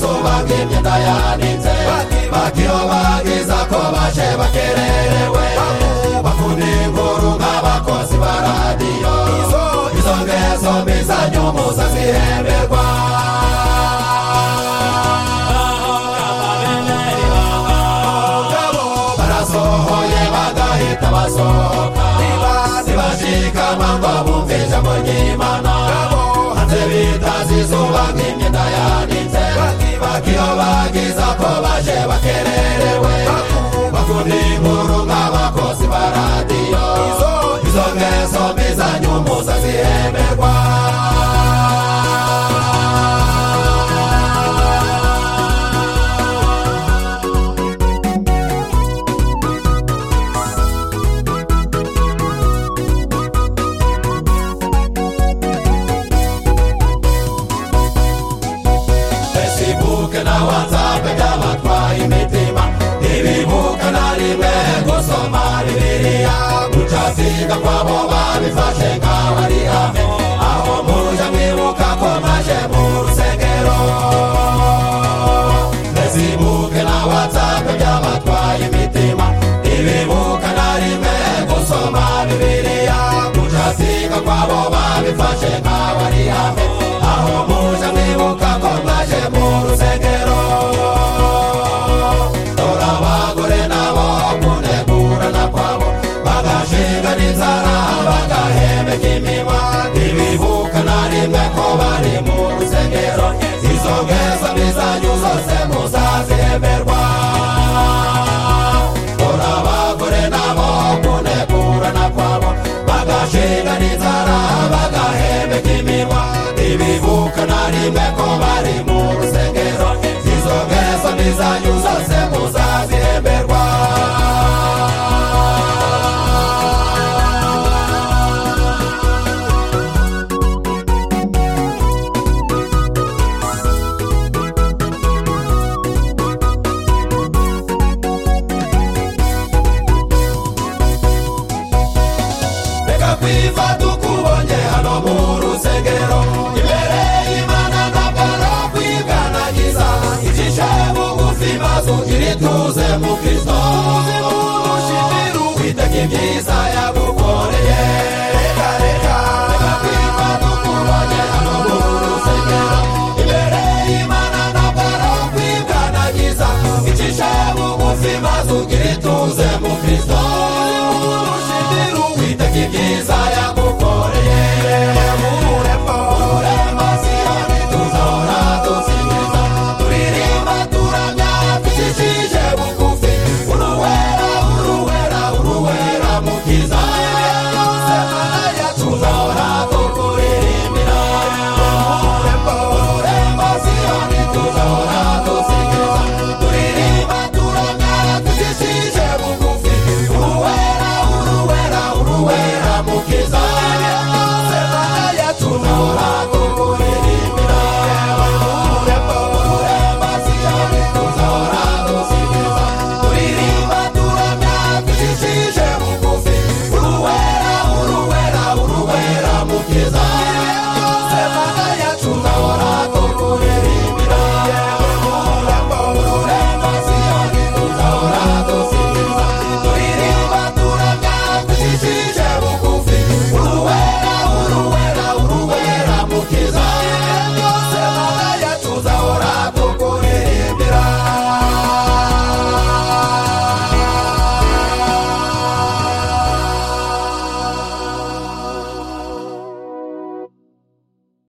bakimyenda yanitse bakiyobagiza ko baje bakererewe bakunda inkuru nk'abakozi ba radiyo izo ngeso mbi zanyu muza zihemberwa barasohoye bagahita basohoka ntibashikama ngo bumve ijambo ry'imana hanze bitazi izuba nk'imyenda yanitse bakiyo bagiza ko baje bakererewe bakunda inkuru nk'abakozi ba radiyo izo ngeso mbi zanyu muza zihemberwa fesibuke na watsapu by'abatwaye imitima ntibibuka na rimwe gusoma bibiliya gucasiga kwabo babifashe nk'aho ari hame aho muje mwibuka ko mwaje mu rusengero fesibuke na watsapu by'abatwaye imitima ntibibuka na rimwe gusoma bibiliya gucasiga kwabo babifashe nk'aho ari hame aho muje mwibuka ko mwaje mu rusengero dore abagore nabo kunegurana kwabo bagashinga n'inzara bagahembeka iminwa ntibibuka na rimwe ko bari mu rusengero izo ngeso mizanyu zose muzazihemberwa dore abagore nabo kunegurana kwabo bagashinga n'inzara bagahembeka iminwa ntibibuka na rimwe ko bari mu rusengero izo ngeso mizanyu zose muzazihemberwa reka kwiva tukubonye hano mu rusengero imbere y'imana ndabara kwiganagiza ibyishe bugufi mazu irituze mu kristo witega ibyiza yagukoreye reka reka reka kwiva tukubonye hano mu rusengero imbere y'imana ndabara kwiganagiza ibyishe bugufi mazu irituze mu kristo witega ibyiza yagukoreye urema siyoni tuzahora dusingiza turirimba turamya tujijije bugufi uruwera uruwera uruwera mukiza tuzahora tukuririmbira urema siyoni tuzahora dusingiza turirimba turamya tujijije